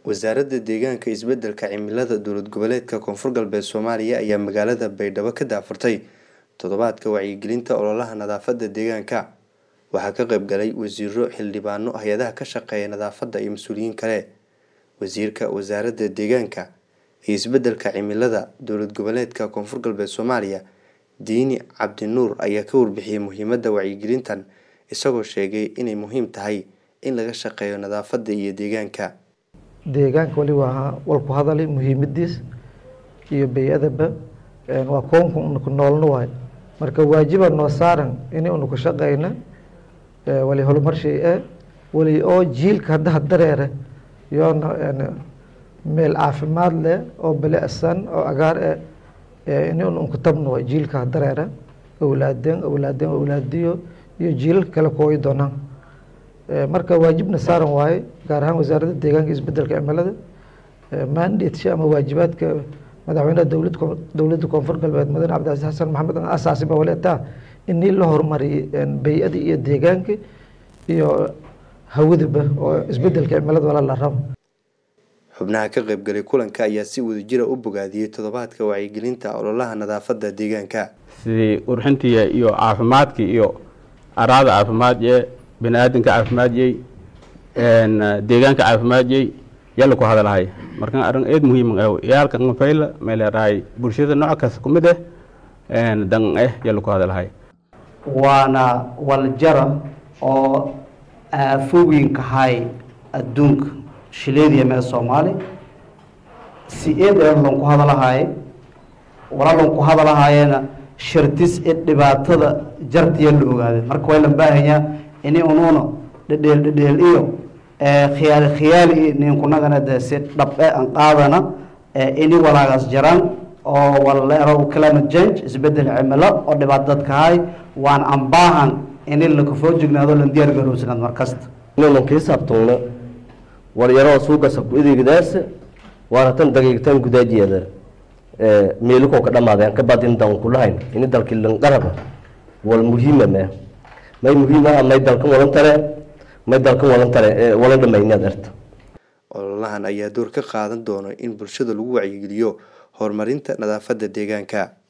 wasaaradda deegaanka isbeddelka cimilada dowlad goboleedka koonfur galbeed soomaaliya ayaa magaalada baydhabo ka daafurtay toddobaadka wacyigelinta ololaha nadaafadda deegaanka waxaa ka qayb galay wasiiro xildhibaano hay-adaha ka shaqeeya nadaafadda iyo mas-uuliyiin kale wasiirka wasaaradda deegaanka iyo isbeddelka cimilada dowlad goboleedka koonfur galbeed soomaaliya diini cabdinuur ayaa ka warbixiyey muhiimadda wacyigelintan isagoo sheegay inay muhiim tahay in laga shaqeeyo nadaafadda iyo deegaanka deegaanka wali waa walku hadalay muhiimadiis iyo bay-adaba waa koonka unaku noolna waay marka waajiba noo saaran ini unaku shaqeyna wali horumarshay e wali oo jiilka haddaha dareere yoona meel caafimaad leh oo belesan oo agaar e ini unku tabna waay jiilka ha dareere awlaadeen awlaadeen awlaadiyo iyo jiilal kale kooyi doonaan marka waajibna saaran waaye gaar ahaan wasaaradda deegaanka isbedelka cimilada mandatesha ama waajibaadka madaxweynaha dowlad dowladda koonfur galbeed mudane cabdicasiis xasan maxamed asaasi ba waleetaa inii la horumariyo bay-ada iyo deegaanka iyo hawadaba oo isbedelka cimilada wala la rabo xubnaha ka qaybgalay kulanka ayaa si wadajira u bogaadiyey toddobaadka wacyigelinta ololaha nadaafadda deegaanka sidii urxintii iyo caafimaadkii iyo araada caafimaadye bani-aadanka caafimaadiyey deegaanka caafimaadiyey yalla ku hadalhay marka arrin eed muhiim ah yaalka ngafayla meelerahay bulshada nooc kasta ku mid ah dan eh yalla ku hadalhay waana waljara oo aafooyinkahay adduunka shileediya mee soomaali si eed ee lanku hadalahaye wala lanku hadalahayeena shartis ee dhibaatada jartiya la ogaada marka waa la baahanyaa ini unuuna dhedheel dhedheel iyo khiyaali khiyaali ninkunagana de si dhabe aan qaadana ini walaagaas jaraan oo waleero climate change isbedel cimilo oo dhibaato dadkahay waan ambaahan ini lakafoo jignaado lan diyaar garowsanaad markasta inuunan kii saabtungno waryaroo suugasa ku ideegdaasa waana tan dagiigtan gudaajiyeeda meelikoo ka dhamaadeen ka badin dan kulahayn ini dalkii lanqaraba wal muhiima mee may muhiima may dalkan wadan tare may dalkan wadan tare wala dhamaynaad arta ololahan ayaa door ka qaadan doona in bulshada lagu wacyigeliyo horumarinta nadaafadda deegaanka